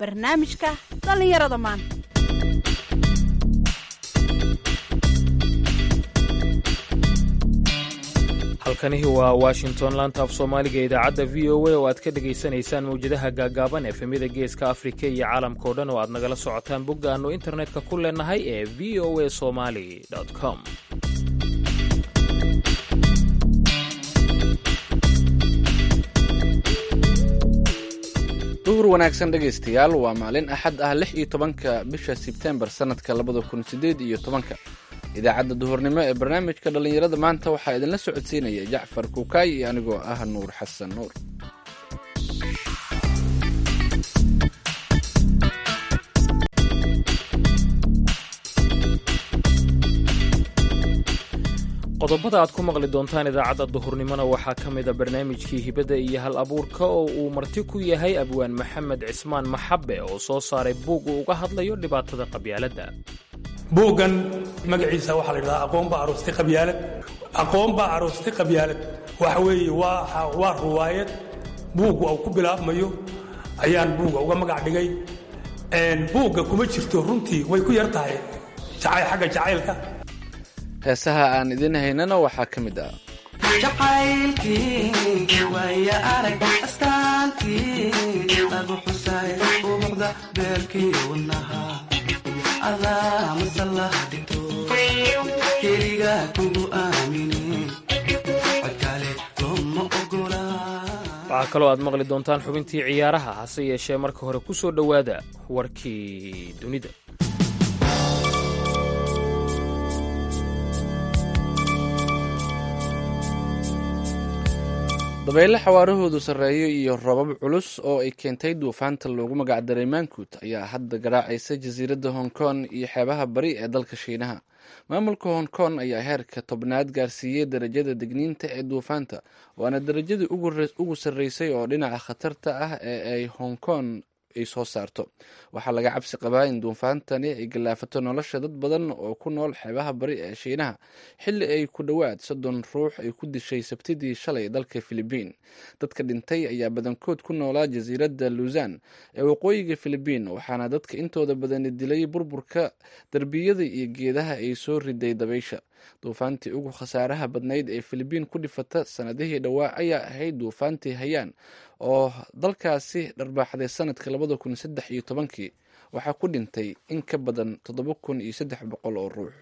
barnaamijka dhallinyarada maanta halkanihi waa washington laanta af soomaaliga idaacadda v o a oo aad ka dhegaysanaysaan mawjadaha gaagaaban efemyada geeska afrika iyo caalamkao dhan oo aad nagala socotaan bogga aannu internetka ku leenahay ee v o a somali com duhur wanaagsan dhegaystayaal waa maalin axad ah lix iyo tobanka bisha sebtembar sannadka labada kun sideed iyo tobanka idaacadda duhurnimo ee barnaamijka dhallinyarada maanta waxaa idinla socodsiinaya jacfar kuukaay iyo anigoo ah nuur xasan nuur qodobada aad ku maqli doontaan idaacadda duhurnimona waxaa ka mida barnaamijkii hibadda iyo hal abuurka oo uu marti ku yahay abwaan maxamed cismaan maxabe oo soo saaray buug uu uga hadlayo dhibaatada qabyaaladda buuggan magaciisa waxaa la yidhahdaa aqoon baa aroostay qabyaalad aqoon baa aroostay qabyaalad waxa weeye waa waa ruwaayad buugga uu ku bilaabmayo ayaan buugga uga magac dhigay buugga kuma jirto runtii way ku yar tahay xagga jacaylka heesaha aan idin haynana waxaa ka mid ah jacaylkii waaya arag astaantii lagu xusay ubuqda beerkii wadnaha adaa masalah dhigto keliga kugu aamine codkale looma ogola waxaa kaloo aad maqli doontaan xubintii ciyaaraha hase yeeshee marka hore ku soo dhowaada warkii dunida dabeyle xawaarahoodu sarreeyo iyo robab culus oo ay keentay duufaanta loogu magacdaray mankut ayaa hadda garaacaysa jasiiradda hong kong iyo xeebaha bari ee dalka shiinaha maamulka hong kong ayaa heerka tobnaad gaarsiiyey darajada degniinta ee duufaanta waana darajadii ugu sarreysay oo dhinaca khatarta ah ee ay hong kong ay soo saarto waxaa laga cabsi qabaa in duufaantani ay gallaafato nolosha dad badan oo ku nool xeebaha bari ee shiinaha xilli ay ku dhowaad soddon ruux ay ku dishay sabtidii shalay dalka filibiin dadka dhintay ayaa badankood ku noolaa jasiiradda luusan ee waqooyiga filibiin waxaana dadka intooda badani dilay burburka derbiyada iyo geedaha ay soo riday dabaysha duufaantii ugu khasaaraha badnayd ee filibiin ku dhifata sanadihii dhowaa ayaa ahayd duufaantii hayaan oo dalkaasi dharbaaxday sanadka labada kun saddex iyo tobankii waxaa ku dhintay in ka badan toddoba kun iyo saddex boqol oo ruux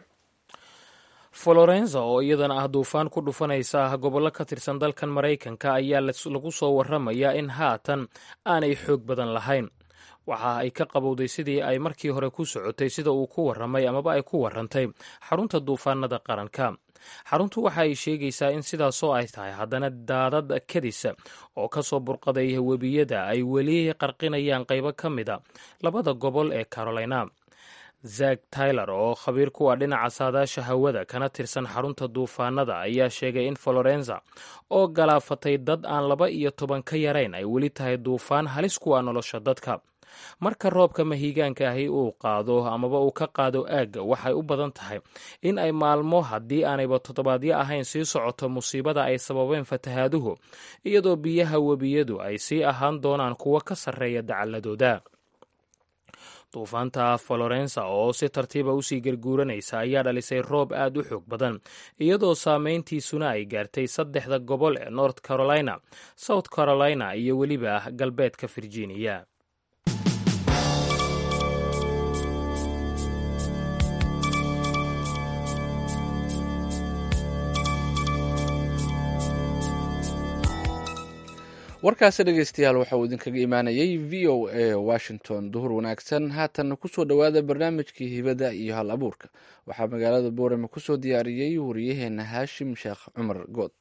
florenza oo iyadana ah duufaan ku dhufanaysa gobollo ka tirsan dalkan maraykanka ayaa lagu soo waramayaa in haatan aanay xoog badan lahayn waxa ay ka qabowday sidii ay markii hore ku socotay sida uu ku warramay amaba ay ku warrantay xarunta duufaanada qaranka xaruntu waxa ay sheegaysaa in sidaasoo ay tahay haddana daadad kadisa oo ka soo burqaday webiyada ay weli qarqinayaan qaybo ka mida labada gobol ee carolina zak tyler oo khabiir kuwa dhinaca saadaasha hawada kana tirsan xarunta duufaanada ayaa sheegay in florenza oo galaafatay dad aan laba iyo toban ka yarayn ay weli tahay duufaan halis kuwa nolosha dadka marka roobka mahiigaanka ahi uu qaado amaba uu ka qaado aagga waxay u badan tahay in ay maalmo haddii aanayba toddobaadyo ahayn sii socoto musiibada ay sababeen fatahaaduhu iyadoo biyaha webiyadu ay sii ahaan doonaan kuwo ka sarreeya dacaladooda duufaanta florensa oo si tartiiba usii garguuranaysa ayaa dhalisay roob aad u xoog badan iyadoo saameyntiisuna ay gaartay saddexda gobol ee north carolina south carolina iyo weliba galbeedka virginia warkaasi dhegeystayaal waxa uu idinkaga imaanayay v o a washington duhur wanaagsan haatanna kusoo dhowaada barnaamijkii hibada iyo hal abuurka waxaa magaalada boorame kusoo diyaariyey wariyaheena haashim sheekh cumar good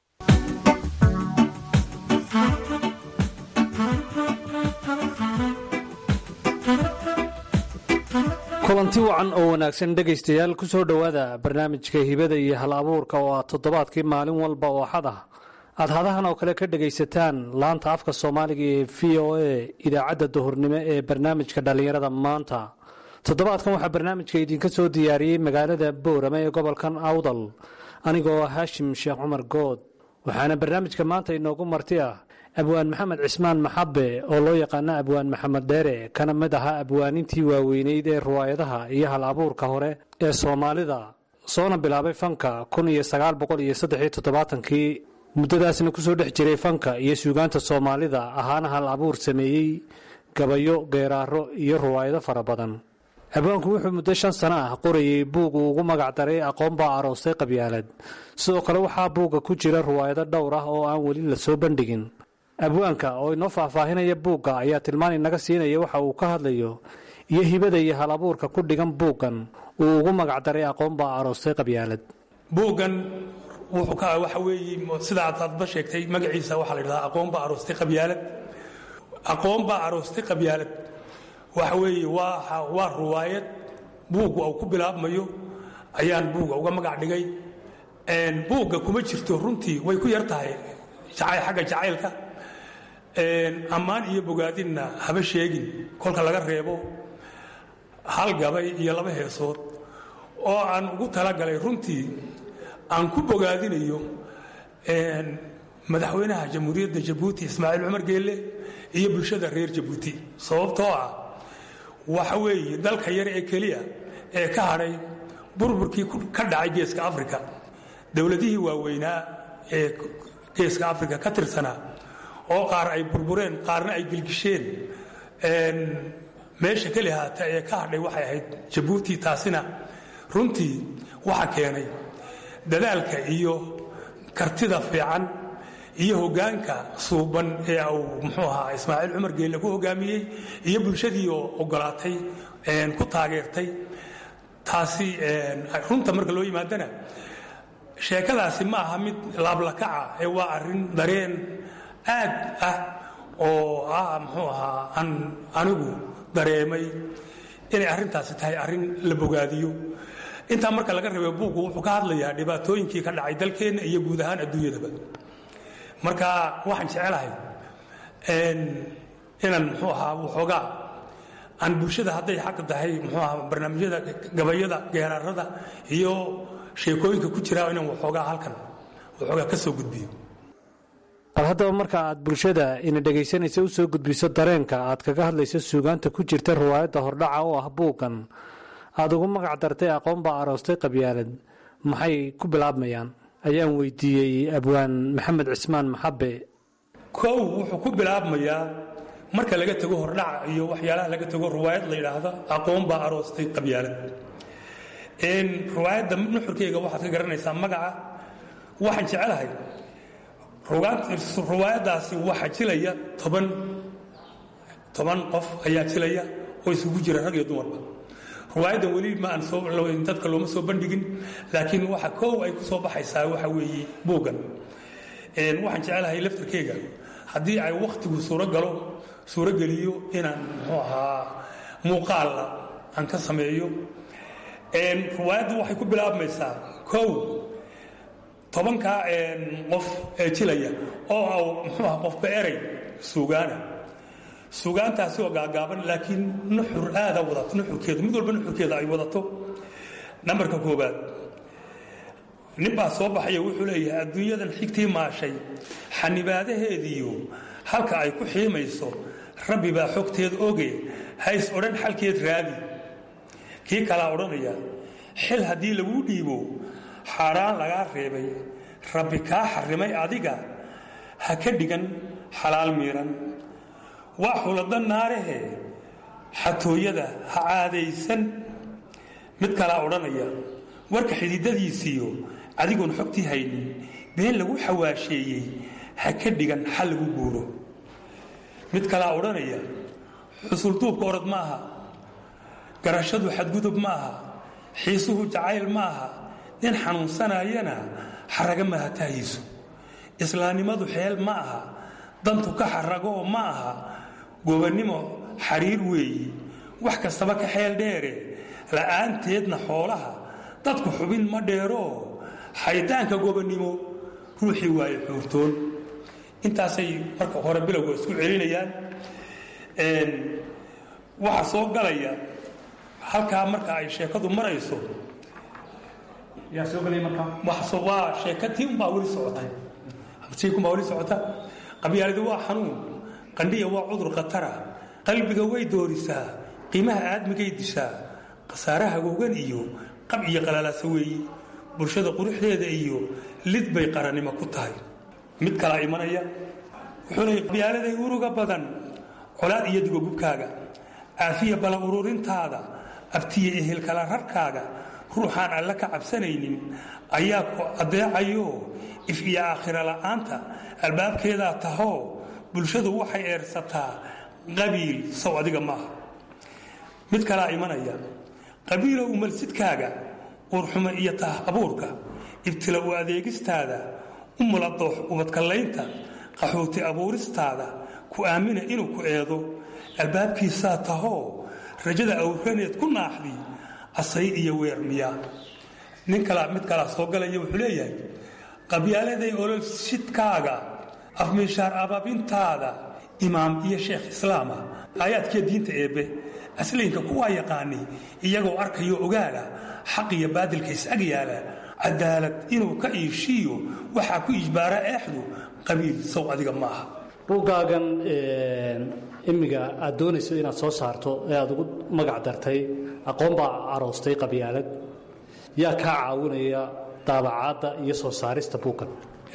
kulanti wacan oo wanaagsan dhegaystayaal kusoo dhowaada barnaamijka hibada iyo hal abuurka oo ah toddobaadkii maalin walba oo axad ah aad hadahan oo kale ka dhegaysataan laanta afka soomaaliga ee v o a idaacadda duhurnimo ee barnaamijka dhallinyarada maanta toddobaadkan waxaa barnaamijka idinka soo diyaariyey magaalada boorame ee gobolkan awdal anigoo haashim sheekh cumar good waxaana barnaamijka maanta inoogu marti ah abwaan maxamed cismaan maxabe oo loo yaqaano abwaan maxamed dheere kana mid ahaa abwaanintii waaweyneyd ee riwaayadaha iyo hal abuurka hore ee soomaalida soona bilaabay fanka kun iyo sagaal boqol iyo saddexiyo toddobaatankii muddadaasna kusoo dhex jiray fanka iyo suugaanta soomaalida ahaana hal abuur sameeyey gabayo geeraaro iyo riwaayado fara badan abwaanku wuxuu muddo shan sano ah qorayey buug uu ugu magac daray aqoon baa aroostay qabyaalad sidoo kale waxaa buugga ku jira riwaayado dhowr ah oo aan weli la soo bandhigin abwaanka oo inoo faahfaahinaya buugga ayaa tilmaan inaga siinaya waxa uu ka hadlayo iyo hibada iyo hal abuurka ku dhigan buuggan uu ugu magac daray aqoon baa aroostay qabyaalad buuggan wuxuu ka waxa weeye sida aad aadba sheegtay magaciisa waxaa la yidhahdaa aqoon baa aroostay qabyaalad aqoon baa aroostay qabyaalad waxa weeye waa waa riwaayad buugga uu ku bilaabmayo ayaan buugga uga magac dhigay buugga kuma jirto runtii way ku yar tahay xagga jacaylka ammaan iyo bogaadinna haba sheegin kolka laga reebo hal gabay iyo laba heesood oo aan ugu talagalay runtii aan ku bogaadinayo madaxweynaha jamhuuriyadda jabuuti ismaaciil cumar geelle iyo bulshada reer jabuuti sababtoo ah waxa weeye dalka yar ee keliya ee ka hadhay burburkii ka dhacay geeska afrika dowladihii waaweynaa ee geeska afrika ka tirsanaa oo qaar ay burbureen qaarna ay gilgisheen meesha keli haata ee ka hadhay waxay ahayd jabuuti taasina runtii waxa keenay dadaalka iyo kartida fiican iyo hoggaanka suuban ee uu muxuu ahaa ismaaciil cumar geelle ku hoggaamiyey iyo bulshadii oo ogolaatay ku taageertay taasi runta marka loo yimaadana sheekadaasi ma aha mid laablakaca ee waa arrin dareen aad ah oo ah muxuu ahaa aan anigu dareemay inay arrintaasi tahay arrin la bogaadiyo intaa marka laga reebo buuggu wuxuu ka hadlayaa dhibaatooyinkii ka dhacay dalkeenna iyo guud ahaan adduunyadaba marka waxaan jecelahay inaan muxuu ahaa waxoogaa aan bulshada hadday xaq tahay muxuu ahaa barnaamijyada gabayada geeraarada iyo sheekooyinka ku jira inaan waxoogaa halkan waxoogaa ka soo gudbiyo bal haddaba marka aad bulshada ina dhegaysanaysa u soo gudbiso dareenka aad kaga hadlayso suugaanta ku jirta riwaayadda hordhaca oo ah buuggan aada ugu magac dartay aqoon baa aroostay qabyaalad maxay ku bilaabmayaan ayaan weydiiyey abwaan maxamed cismaan maxabe kow wuxuu ku bilaabmayaa marka laga tego hordhaca iyo waxyaalaha laga tego riwaayad la yidhaahda aqoon baa aroostay qabyaalad riwaayadda nuxurkeyga waxaad ka garanaysaa magaca waxaan jecelahay riwaayaddaasi waxaa jilaya toban toban qof ayaa jilaya oo isugu jira rag iyo dumarba riwaayaddan weli ma aan soo dadka looma soo bandhigin laakiin waxa koow ay ku soo baxaysaa waxa weeye buuggan waxaan jecelahay laftarkeyga haddii ay wakhtigu suurogalo suurogeliyo inaan muxuu ahaa muuqaalla aan ka sameeyo riwaayaddu waxay ku bilaabmaysaa kow tobankaa qof ee jilaya oo muxuu aha qofba erey suugaana suugaantaasi oo gaagaaban laakiin nuxur aada wadato nuxurkeedu mid walba nuxurkeeda ay wadato nambarka koobaad nin baa soo baxaya wuxuu leeyahay adduunyadan xigtii maashay xanibaadaheediiyo halka ay ku xiimayso rabbi baa xogteed oge hays odhan xalkeed raadi kii kalaa odhanaya xil haddii laguu dhiibo xaaraan lagaa reebay rabbi kaa xarrimay adiga ha ka dhigan xalaal miiran waa xulado naarahe xatooyada ha caadaysan mid kalaa odhanaya warka xididadiisiiyo adigoon xogtii haynin been lagu xawaasheeyey ha ka dhigan xal lagu guuro mid kalaa odhanaya xusulduubka orod ma aha garashadu xadgudub ma aha xiisuhu jacayl ma aha nin xanuunsanayana xaraga mahatahiisu islaamnimadu xeel ma aha dantu ka xaragoo ma aha gobannimo xariir weeyi wax kastaba ka xeel dheere la'aanteedna xoolaha dadku xubin ma dheeroo xaydaanka gobannimo ruuxii waaye xuurtoon intaasay marka hore bilowga isku celinayaan waxaa soo galaya halkaa marka ay sheekadu marayso waa sheeka tiiunbaa weli socota tiikunbaa weli socota qabyaaladi waa xanuun qandhiya waa cudur khatara qalbiga way doorisaa qiimaha aadmigay dishaa khasaaraha gogan iyo qab iyo qalalaasa weeye bulshada quruxdeeda iyo lid bay qarannimo ku tahay mid kalaa imanaya wuxuu leeyay qabyaaladay uruga badan colaad iyo digogubkaaga caafiya bala ururintaada abtiya ehelkala rarkaaga ruuxaan alle ka cabsanaynin ayaa ku adeecayo if iyo aakhira la'aanta albaabkeedaa tahoo bulshadu waxay eersataa qabiil sow adiga maaha mid kalaa imanaya qabiilow umalsidkaaga uurxumo iyo tah abuurka ibtila u adeegistaada u muladoox ubadkallaynta qaxooti abuuristaada ku aamina inuu ku eedo albaabkiisaa tahoo rajada awraneed ku naaxdi asay iyo weermiya nin kalaa mid kalaa soo galaya wuxuu leeyahay qabyaaladay ololshidkaaga afmiishaar abaabintaada imaam iyo sheekh islaama aayaadkiiyo diinta eebbe aslaynka kuwaa yaqaani iyagoo arkayo ogaala xaq iyo baadilka is-ag yaala cadaalad inuu ka iishiiyo waxaa ku ijbaara eexdu qabiil sow adiga ma aha buuggaagan imiga aad doonayso inaad soo saarto ee aad ugu magac dartay aqoon baa aroostay qabyaalad yaa kaa caawinaya daabacaadda iyo soo saarista buuggan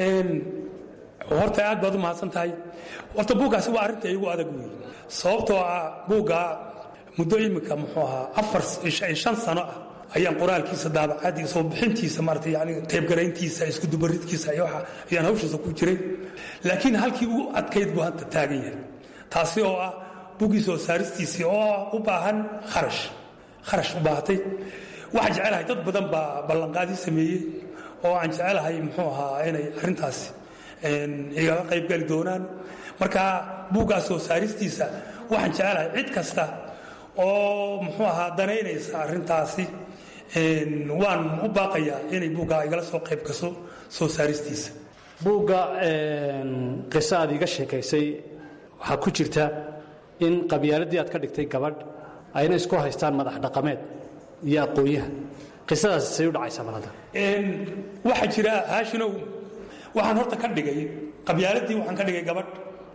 horta aad baad u mahadsan tahay horta buuggaasi waa arrinta igu adag wey sababtoo ah buugga muddo iminka muxuu ahaa afar shan sano ah ayaan qoraalkiisa daabacaadii soo bixintiisa maarata yani qaybgarayntiisa iskudubaridkiisa iyo waxa ayaan hawshiisa ku jiray laakiin halkii ugu adkayd buu hadda taagan yahay taasi oo ah buggii soo saaristiisii oo u baahan kharash kharash u baahatay waxaan jecelahay dad badan baa ballanqaadii sameeyey oo aan jecelahay muxuu ahaa inay arrintaasi igaga qaybgali doonaan marka buuggaas soo saaristiisa waxaan jecelahay cid kasta oo muxuu ahaa danaynaysa arrintaasi waan u baaqayaa inay buuggaa igala soo qayb gaso soo saaristiisa buugga qiso aad iiga sheekaysay waxaa ku jirta in qabyaaladii aad ka dhigtay gabadh ayna isku haystaan madax dhaqameed iyo aqoonyaha qisadaas say u dhacaysaa malada waxaa jira haashinow waxaan horta ka dhigay qabyaaladii waxaan ka dhigay gabadh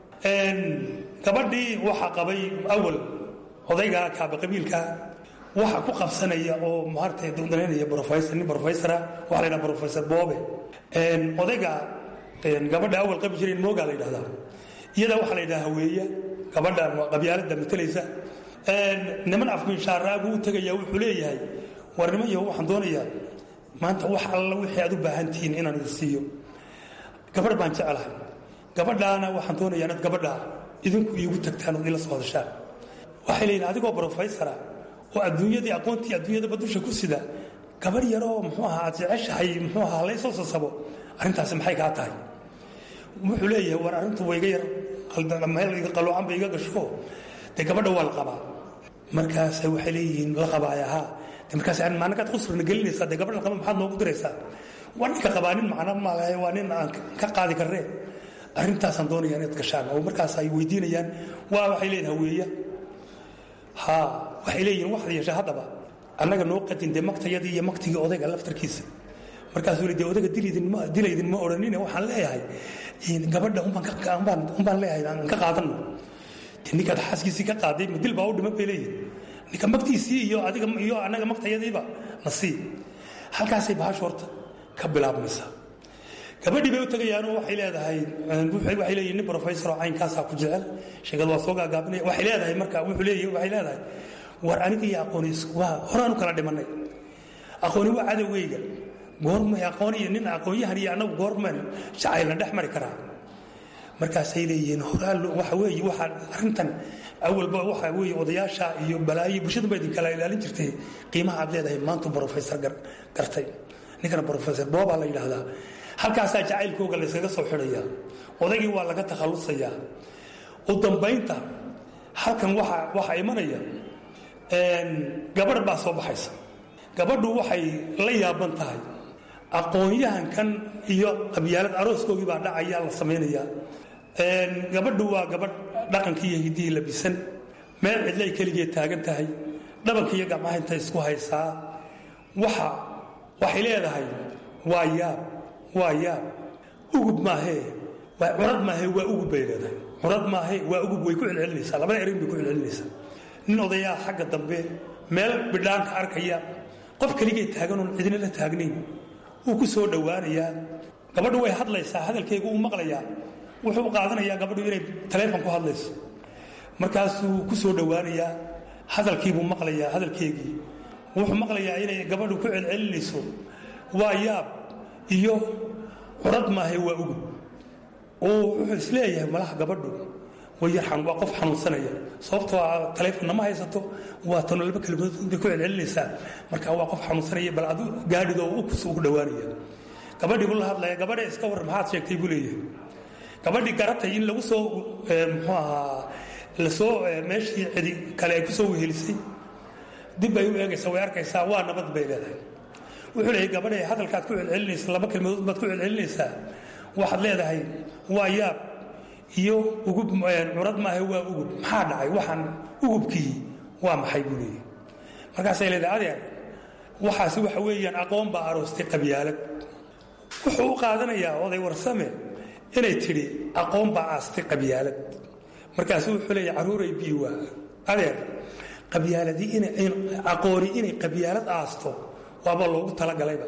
gabadhii waxaa qabay awal odayga kaaba qabiilka waxa ku qabsanaya oo maartay danaynaya professor nin professora waxa la yidhaha professor boobe odayga gabadha awal qabi jireen moogaa la yidhahdaa iyada waxaa la yidhaha haweeya gabadhan waa qabyaalada matalaysa niman afminshaaraagu u tegaya wuxuu leeyahay war niman yaho waxaan doonayaa maanta wax alla wixii aad u baahan tihiin inaan idin siiyo gabadh baan jecelahay gabadhaana waxaan doonayaa inaad gabadha idinku iigu tagtaan ood ila soo hadashaan waxay leeyihin adigoo brofessora oo adduunyadii aqoontii adduunyadaba dusha ku sida gabadh yaroo muxuu ahaa aad jeceshahay muxuu ahaa laysoo sasabo arrintaasi maxay kaa tahay wuxuu leeyahay war arrintu waa iga yar meel iga qaloocan ba iga gasho dee gabadha waa la qabaa markaasa waxay leeyihiin la qabaaya haa de markaas maalnakaad qusrina gelinaysaa dee gabadha la qaba maxaad noogu diraysaa waa ninka qabaa nin macno malahay waa nin aan ka qaadi karnee arrintaasaan doonaya inaad gashaan oo markaas ay weydiinayaan waa waxay leeyihin haweeya ha waxay leeyihin waxaad yeeshaa haddaba annaga noo qadin dee maktayadii iyo maktigii odayga laftarkiisa markaasuu li de odayga dilaydin ma odhanine waxaan leeyahay gabadha umbaan leeyahay aan ka qaadanno de ninkaad xaaskiisii ka qaaday ma dil baa u dhiman bay leeyihin ninka maktiisii iyo adiga iyo annaga maktayadiiba na sii halkaasay bahashu horta ka bilaabmaysaa gabadhii bay u tagayaanoo waxay leedahay waxay leeyihin nin professor oo caynkaasaa ku jecel sheekadu waa soo gaagaabinaya waxay leedahay marka wuxuu leeyahay waxay leedahay war aniga iyo aqooni waa horaanu kala dhimannay aqooni waa cadowgeyga goormay aqoon iyo nin aqoonyahan iyo annagu goormaan jacaylna dhex mari karaa markaasay leeyihiin horaa waxa weeye waxaa arrintan awalba waxa weeye odayaasha iyo balaayo bulshadu ba idin kala ilaalin jirtay qiimaha aad leedahay maantu professor gartay ninkana professor boobaa la yidhaahdaa halkaasaa jacaylkooga la yskaga soo xidhayaa odaygii waa laga takhallusayaa u dambaynta halkan waxaa imanaya gabadh baa soo baxaysa gabadhu waxay la yaaban tahay aqoon-yahankan iyo qabyaalad arooskoogii baa dhacaya la samaynayaa gabadhu waa gabadh dhaqankii iyo hiddihii labisan meel cidlay keligeed taagan tahay dhabanka iyo gacmaha intay isku haysaa waxa waxay leedahay waa yaab waa yaab ugub maahee curad maahe waa ugub bay leedahay curad maahe waa ugub way ku celcelinaysaa labada erin bay ku celcelinaysaa nin odayaa xagga dambe meel bidhaanka arkaya qof keligay taaganoon cidina la taagnayn wuu ku soo dhowaanayaa gabadhu way hadlaysaa hadalkeygu uu maqlayaa wuxuu u qaadanayaa gabadhu inay taleefon ku hadlayso markaasuu ku soo dhowaanayaa hadalkiibuu maqlayaa hadalkeygii wuxuu maqlayaa inay gabadhu ku celcelinayso waa yaab iyo curad maahe waa ugub oo wuxuu isleeyahay malaha gabadhu waa qof xanuunsanaya sababtoo taleefonna ma haysato waa tano laba kelmadood intay ku celcelinaysaa marka waa qof xanuunsanaya bal adu gaadhido ukus ugu dhowaanaya gabadhii buu la hadlaya gabadha iska warran maxaad sheegtay buu leeyahay gabadhii garatay in lagu soo muxuu ahaa lasoo meeshii cidi kale ay ku soo wehelisay dib bay u eegaysaa way arkaysaa waa nabad bay leedahay wuxuu leeyahay gabadhay hadalkaad ku celcelinaysa laba kelmadood baad ku celcelinaysaa waxaad leedahay waa yaab iyo ugub curad maaha waa ugub maxaa dhacay waxaan ugubkii waa maxay buu leeyahy markaasay leedahay adeer waxaasi waxa weeyaan aqoon baa aroostay qabyaalad wuxuu u qaadanayaa oday warsame inay tidhi aqoon baa aastay qabyaalad markaasu wuxuu leeyahy caruuray biiwa adeer qabyaaladii aqooni inay qabyaalad aasto waaba loogu talagalayba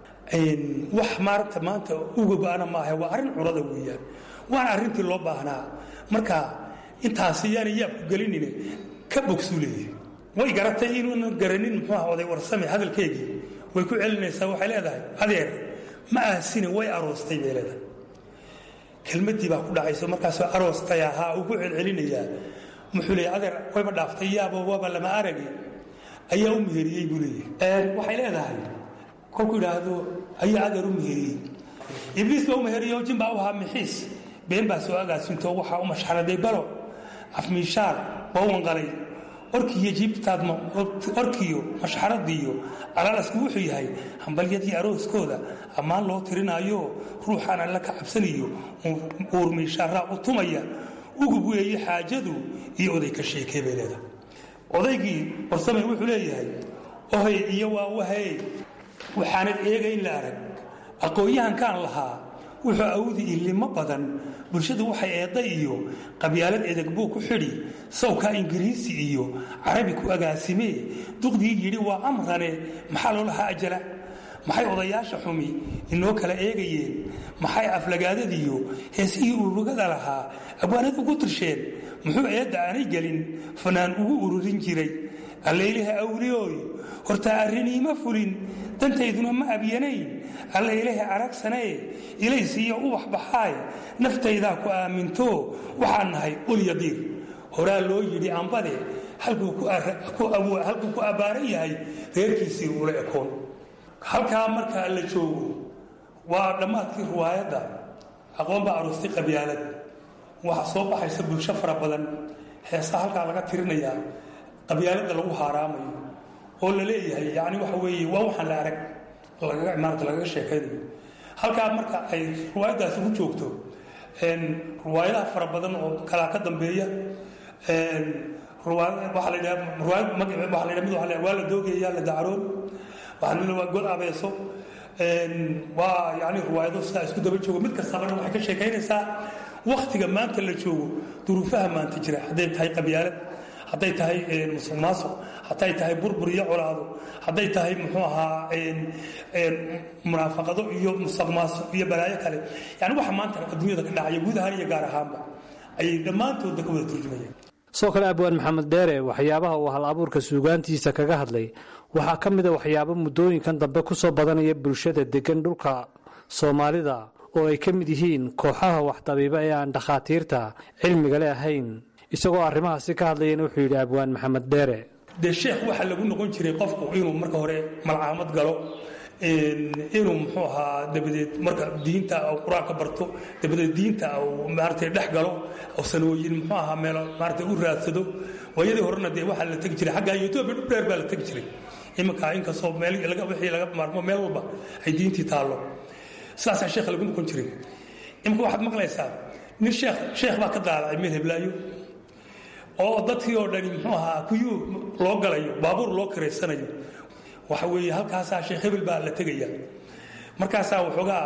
wax maarata maanta ugubana maaha waa arrin curada weeyaan waana arrintii loo baahnaa marka intaasi yaana yaabku gelinine ka bogsuu leeyahay way garatay inuunan garanin muxuu aha oday warsame hadalkeegii way ku celinaysaa waxay leedahay adeer ma aasine way aroostay bay leedahay kelmadii baa ku dhacayso markaasoo aroostay ahaa uu ku celcelinayaa muxuu leeyahy adeer wayba dhaaftay yaabo waaba lama aragi ayaa u meheriyey buu leeyahay waxay leedahay kolkuu idhaahdo ayaa adeer u meheriyey ibliis baa u meheriyey oo jin baa u ahaa mixiis been baa soo agaasinto waxaa u mashxaraday balo afmiishaar waa u wanqalay orkiiyo jiibtaadma orkiyo mashxaradiiyo alaalasku wuxuu yahay hambalyadii arooskooda ammaan loo tirinaayo ruuxaan alla ka cabsanayo uurmiishaaraa u tumaya ugub weeye xaajadu iyo oday ka sheekee bay leedahay odaygii warsamay wuxuu leeyahay ohay iyo waa wahay waxaanad eega in la arag aqoon-yahankaan lahaa wuxuu awdi ilimo badan bulshadu waxay eedda iyo qabyaalad edeg buu ku xidhi sawkaa ingiriisi iyo carabi ku agaasimee duqdii yidhi waa amrane maxaa loo lahaa ajala maxay odayaasha xumi inoo kala eegayeen maxay aflagaadadiyo heesihii ururugada lahaa abwaanad ugu tirsheen muxuu eedda aanay gelin fanaan ugu ururin jiray allaylaha awliyooy hortaa arriniima fulin dantayduna ma abyanayn allaylaha aragsanee ilays iyo ubax baxaay naftaydaa ku aaminto waxaan nahay ulyadiir horaa loo yidhi ambade halkuu ku abbaaran yahay reerkiisii ula ekoon halkaa markaa la joogo waa dhammaadkii riwaayadda aqoon baa aroostay qabyaalad waxaa soo baxaysa bulsho fara badan heesa halkaa laga tirinayaa qabyaaladda lagu haaraamayo oo la leeyahay yani waxa weeye waa waxaan la arag lagaga imaanata lagaga sheekaynayo halkaa marka ay riwaayaddaasi ku joogto riwaayadaha fara badan oo kalaa ka dambeeya waxaa la yidhaha riwaayad magaceed waxaa la yidhaha mid waxaa la waa la doogaya la dacaroon waxaa la waa god abeeso waa yani riwaayado sidaa isku daba joogo mid kastabana waxay ka sheekaynaysaa waktiga maanta la joogo duruufaha maanta jira hadday tahay qabyaalad hadday tahay musuq maasuq hadday tahay burbur iyo colaado hadday tahay muxuu ahaa munaafaqado iyo musuq maasuq iyo balaayo kale yani waxa maanta adduunyada ka dhacaya guud ahaan iyo gaar ahaanba ayay dhammaantoodba ka wada turjumayaan sidoo kale abwaan maxamed dheere waxyaabaha uu hal abuurka suugaantiisa kaga hadlay waxaa ka mid a waxyaabo muddooyinkan dambe ku soo badanaya bulshada degan dhulka soomaalida oo ay ka mid yihiin kooxaha waxdabiiba ee aan dhakhaatiirta cilmigale ahayn isagoo arrimahaasi ka hadlayana wuxuu yidhi abwaan maxamed dheere dee sheekh waxaa lagu noqon jiray qofku inuu marka hore malcaamad galo inuu muxuu ahaa dabadeed marka diinta qur-aanka barto dabadeed diinta maaragtay dhex galo sanooyin muxuu ahaa meelo maaragtay u raadsado waayadii horena dee waxaa la tegi jiray xaggaa etoobiya dhul dheer baa la tegi jiray iminka inkastoo meel wixii laga maarmo meel walba ay diintii taallo sidaasaa sheekha lagu noqon jiray iminka waxaad maqlaysaa nin sheekh sheekh baa ka daalacay meel heblaayo oo dadkii oo dhani muxuu ahaa kuyuu loo galayo baabuur loo kiraysanayo waxa weeye halkaasaa sheekh hebel baa la tegaya markaasaa waxoogaa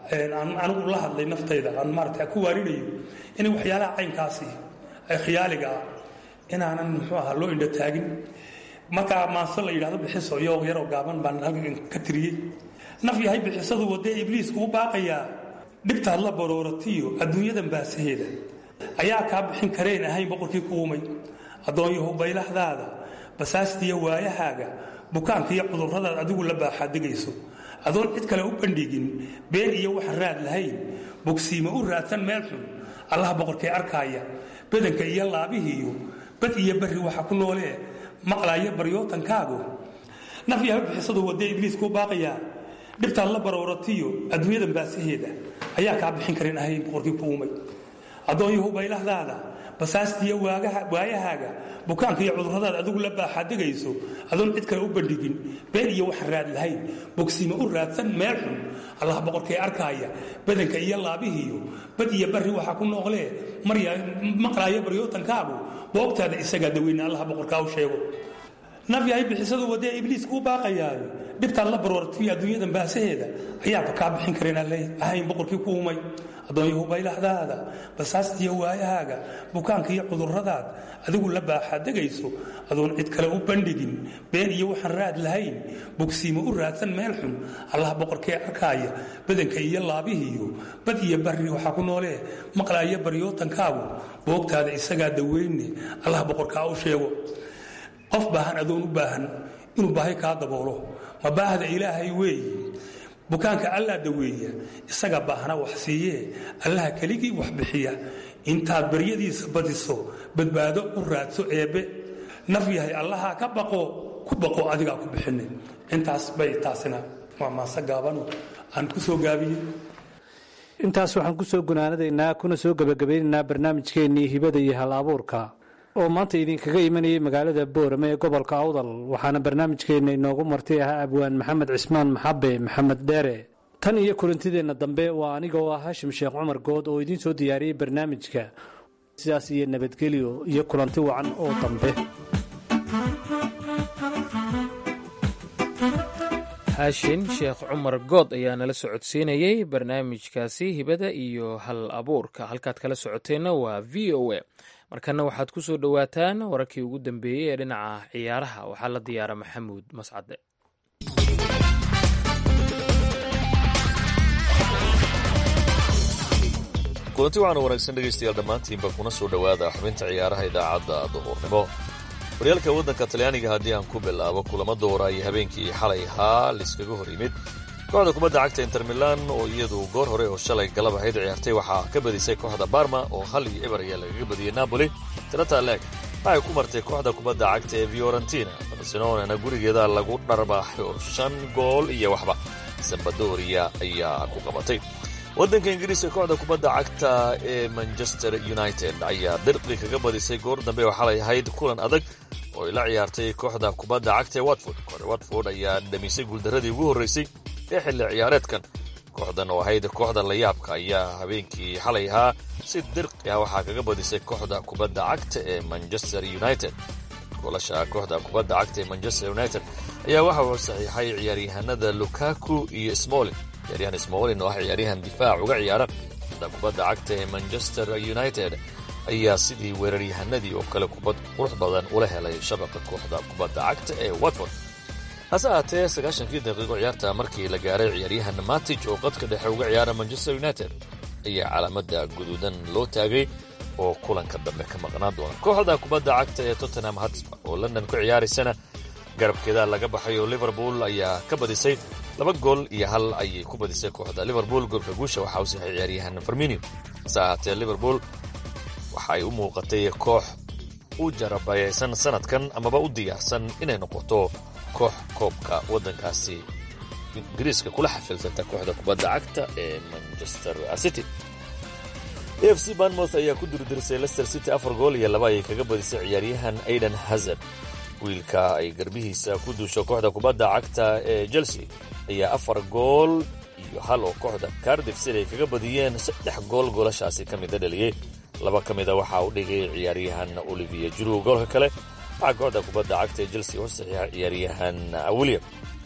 aan anigu la hadlay naftayda aan maarata ku waarinayo inay waxyaalaha caynkaasi ay khiyaaliga ah inaanan muxuu ahaa loo indho taagin markaa maanse la yidhahdo bixiso iyo yaroo gaaban baan halkan ka tiriyey naf yahay bixisadu wadee ibliiska u baaqayaa dhibtaad la barooratiyo adduunyadan baasaheeda ayaa kaa bixin kareen ahayn boqorkii ku umay addoonyahu baylahdaada basaastiya waayahaaga bukaanka iyo cudurradaad adigu la baaxaadegayso adoon cid kale u bandhigin been iyo waxaan raad lahayn bogsiima u raadsan meel xun allaha boqorkee arkaaya badanka iyo laabihiiyo bad iyo barri waxa ku noolee maqlaaya baryootankaagu naf yahay bixisadu wadee ibliiskuu baaqayaa dhibtaad la barooratiyo adduunyadan baasaheeda ayaa kaa bixin karin ahayn boqorkii ku umay addoonyahu baylahdaada basaastiya waayahaaga bukaanka iyo cudurradaad adigu la baaxaadegayso adoon cid kale u bandhigin been iyo waxaan raad lahayn bogsiima u raadsan meel xun allah boqorkee arkaaya badanka iyo laabihiiyo bad iyo barri waxaa ku nooqlee maqlaaya baryootankaagu boogtaada isagaa daweyna allah boqorkaa u sheego naf yahay bixisadu wadee ibliiska u baaqayaayo dhibtaad la baroortiyo adduunyadan baasaheeda ayaaba kaa bixin kareen ahayn boqorkii ku umay addoonyahu baylahdaada basaastiya waayahaaga bukaanka iyo cudurradaad adigu la baaxaadegayso adoon cid kale u bandhigin been iyo waxaan raad lahayn bogsiima u raadsan meel xun allah boqorkee arkaaya badanka iyo laabihiiyo bad iyo barri waxaa ku noolee maqlaaya baryootankaagu boogtaada isagaa daweyne allah boqorkaa u sheego qof baahan adoon u baahan inuu baahi kaa daboolo ma baahda ilaahay weeye bukaanka allaa daweeya isaga baahna wax siiyee allaha keligii wax bixiya intaad baryadiisa badiso badbaado u raadso eebbe naf yahay allahaa ka baqo ku baqo adigaa ku bixinay intaas bay taasina waa maase gaabano aan ku soo gaabiyey intaas waxaan ku soo gunaanadaynaa kuna soo gebagabeynaynaa barnaamijkeennii hibada iyo hal abuurka oo maanta idinkaga imanayay magaalada boorame ee gobolka awdal waxaana barnaamijkeenna inoogu martay ahaa abwaan maxamed cismaan maxabe maxamed dheere tan iyo kulantideenna dambe waa aniga oo ah hashim sheekh cumar good oo idiin soo diyaariyey barnaamijka sidaas iyo nabadgelyo iyo kulanti wacan oo dambe haashin sheekh cumar good ayaa nala socodsiinayey barnaamijkaasi hibada iyo hal abuurka halkaad kala socoteenna waa v o a markana waxaad ku soo dhowaataan wararkii ugu dambeeyey ee dhinaca ciyaaraha waxaa la diyaara maxamuud mascade kulanti waxaana wanaagsan dhegaystayaal dhammaantiinba kuna soo dhowaada xubinta ciyaaraha idaacadda duhurnimo horyaalka waddanka talyaaniga haddii aan ku bilaabo kulamo doora iyo habeenkii xalay haa laiskaga hor yimid kooxda kubadda cagta inter milan oo iyadu goor hore oo shalay galab ahayd ciyaartay waxaa ka badisay kooxda barma oo hal iyo eber ayaa lagaga badiyey napoli tirata leeg waxay ku martay kooxda kubadda cagta ee fiorentina barcelonana gurigeeda lagu dharbaaxay oo shan gool iyo waxba sambadoria ayaa ku qabatay waddanka ingiriiska kooxda kubadda cagta ee manchester united ayaa dirqi kaga badisay goor dambe oo xalay ahayd kulan adag oo ay la ciyaartay kooxda kubadda cagta ee watford kooxda watford ayaa dhamisay guuldaradii ugu horraysay ee xilli ciyaareedkan kooxdan oo ahayd kooxda layaabka ayaa habeenkii xalay ahaa si dirqi ah waxaa kaga badisay kooxda kubadda cagta ee manchester united goolasha kooxda kubadda cagta ee manchester united ayaa waxa uu saxiixay ciyaaryahanada lukaku iyo smolin ciyaaryahan smolin oo ah ciyaaryahan difaac uga ciyaara kooxda kubadda cagta ee manchester united ayaa sidii weeraryahanadii oo kale kubad qurux badan ula helay shabaqa kooxda kubadda cagta ee watford hase ahaatee sagaashankii daqiiqo ciyaarta markii la gaaray ciyaaryahan matij oo qadka dhexe uga ciyaara manchester united ayaa calaamada guduudan loo taagay oo kulanka dambe ka maqnaan doona kooxda kubadda cagta ee tottenham hatsba oo london ku ciyaaraysana garabkeeda laga baxay oo liverpool ayaa ka badisay laba gool iyo hal ayay ku badisay kooxda liverpool goolka guusha waxaa u saxay ciyaaryahan farminio hase ahaatee liverpool waxa ay u muuqatay koox u jarabayaysan sanadkan amaba u diyaarsan inay noqoto koox koobka waddankaasi ingiriiska kula xafilsanta kooxda kubadda cagta ee manchester city a f c banmouth ayaa ku durdirisay lester city afar gool iyo laba ayay kaga badisay ciyaaryahan aidan hazard wiilka ay garbihiisa ku duusho kooxda kubadda cagta ee chelsea ayaa afar gool iyo hal oo kooxda cardif city ay kaga badiyeen saddex gool goolashaasi ka mida dhaliyey laba ka mida waxaa u dhigay ciyaaryahan olivier juru goolka kale waxaa kooxda kubadda cagta ee chelsea u saxiixa ciyaaryahan william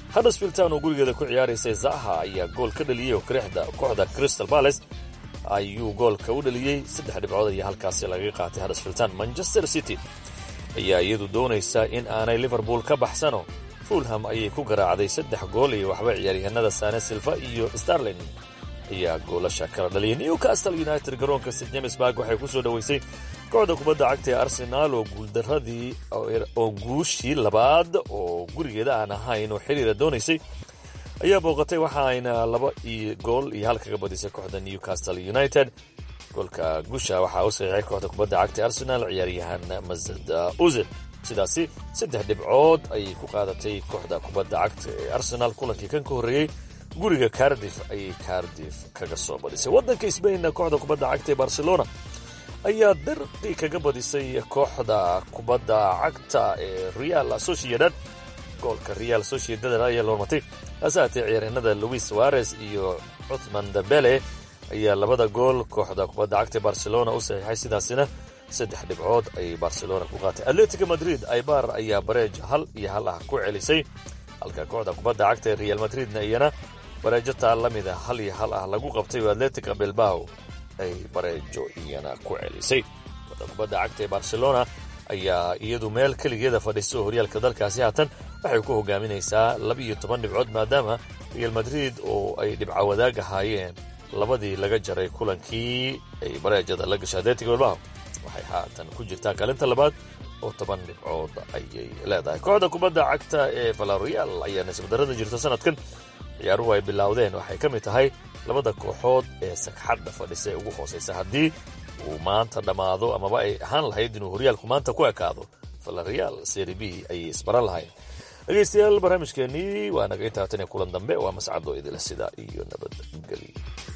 huddersfield town oo gurigeeda ku ciyaaraysay zaha ayaa gool ka dhaliyey oo kooxda crystal palace ayuu goolka u dhaliyey saddex dhibcood ayaa halkaasi lagaga qaatay huddersfield town manchester city ayaa iyadu doonaysa in aanay liverpool ka baxsano fulham ayay ku garaacday saddex gool iyo waxba ciyaaryahanada sane silva iyo starlin ayaa goolasha kala dhaliyay newcastle united garoonka st james bark waxay ku soo dhoweysay kooxda kubadda cagta ee arsenaal oo guuldaradii oo guushii labaad oo gurigeeda aan ahayn oo xiriira doonaysay ayaa booqatay waxa ayna laba iyo gool iyo hal kaga badisay kooxda newcastle united goolka guusha waxaa u saxiixay kooxda kubadda cagta ee arsenaal ciyaaryahan mazad uzil sidaasi saddex dhibcood ayay ku qaadatay kooxda kubadda cagta ee arsenaal kulankii kan ka horreeyey guriga cardif ayay cardif kaga soo badisay waddanka sbainna kooxda kubadda cagta ee barcelona ayaa dirqi kaga badisay kooxda kubadda cagta ee real sociedad goolka real sociedad ayaa loormatay hase haatee ciyaaryahanada louis suarez iyo cuthman dambele ayaa labada gool kooxda kubadda cagta ee barcelona u saxiixay sidaasina saddex dhibcood ayay barcelona ku qaatay atletico madrid aibar ayaa bareej hal iyo hal ah ku celisay halka kooxda kubadda cagta ee real madridna iyana bareejo taa la mida hal iyo hal ah lagu qabtay oo atletica bilbao ay bareejo iyana ku celisay kooxda kubadda cagta ee barcelona ayaa iyadu meel keligeeda fadhisa oo horyaalka dalkaasi haatan waxay ku hogaaminaysaa laba-iyo toban dhibcood maadaama real madrid oo ay dhibco wadaag ahaayeen labadii laga jaray kulankii ay bareejada la gashay atletic bilbao waxay haatan ku jirtaa kaalinta labaad oo toban dhibcood ayay leedahay kooxda kubadda cagta ee valorial ayaa nisbadarada jirta sanadkan ciyaaruhu ay bilowdeen waxay ka mid tahay labada kooxood ee sagxadda fadhisa ee ugu hoosaysa haddii uu maanta dhammaado amaba ay ahaan lahayd inuu horyaalku maanta ku ekaado valorial seri b ayay isbaran lahayn dhegaystayaal barnaamijkeenii waa naga intaa tan iyo kulan dambe waa mascado idila sida iyo nabadgelyo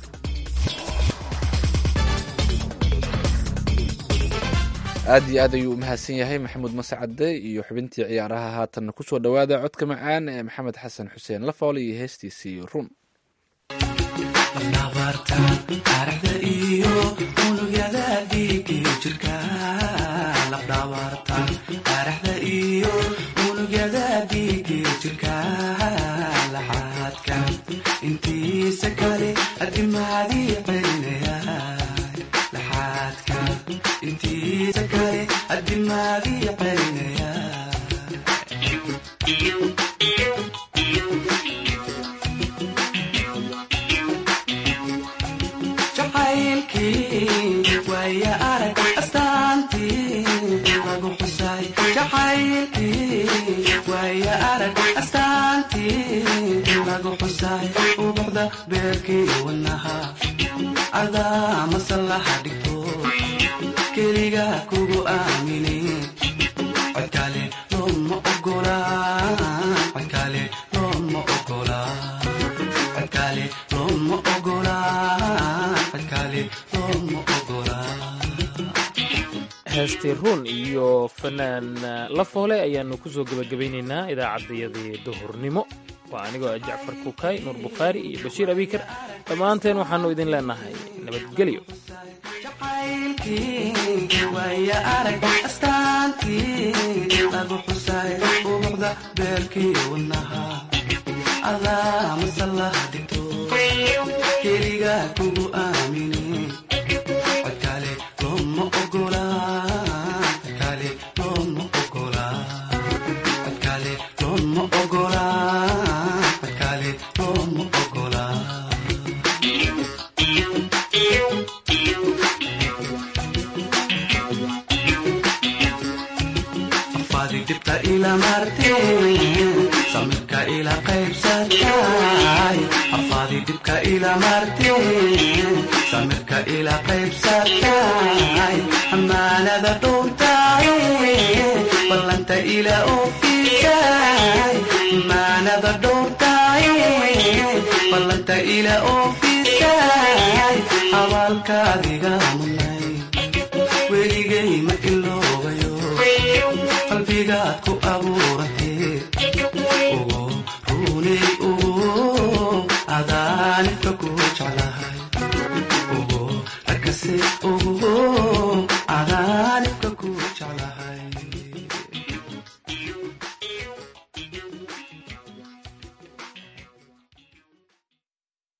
aad iyo aad ayuu u mahadsan yahay maxamuud mascade iyo xubintii ciyaaraha haatanna kusoo dhowaada codka macaan ee maxamed xasan xuseen lafoole iyo heestiisii run nabarta taarikhda iyo unugyada dhiigiyo jirka lafdhabarta taarikhda iyo unugyada dhiigiyo jirka laxaadka intiisa kale adimaadii celinaya laxaadka intiisa kale adimaadii celinaya jacaylkii waaya arag astaantii lagu xusay jacaylkii waaya arag astaantii lagu xusay ubuxda beerkii wanaha adaa masallaha dhigto keliga kugu aamini codkale looma ogola codkale looma ogola codkale looma ogola codkale looma ogola heestii ruun iyo fanaan lafoole ayaannu ku soo gebagabaynaynaa idaacaddayadii duhurnimo waa anigoo ah jacfar kukaay nuur bukhaari iyo bashiir abiikar dhammaanteen waxaannu idin leenahay nabadgelyo jacaylkii waaya arag astaantii lagu xusay ubuxda beerkii wanaha adaa masallaha dhigto keliga kugu aamini codkale looma ogola codkale looma ogola codkale looma ogola codkale looma ogola afaadi dhibta ila marteen samirka ila qaybsatay afaadi dhibka ila marteen samirka ila qaybsatay amaanada dhowrtay ballanta ila oofisay amaanada dhowrtay ballanta ila oofisay abaalkaadiga munay weligay ma iloobayo qalbigaad ku abuuratee ugu runay ugu adaanibka ku jeclaha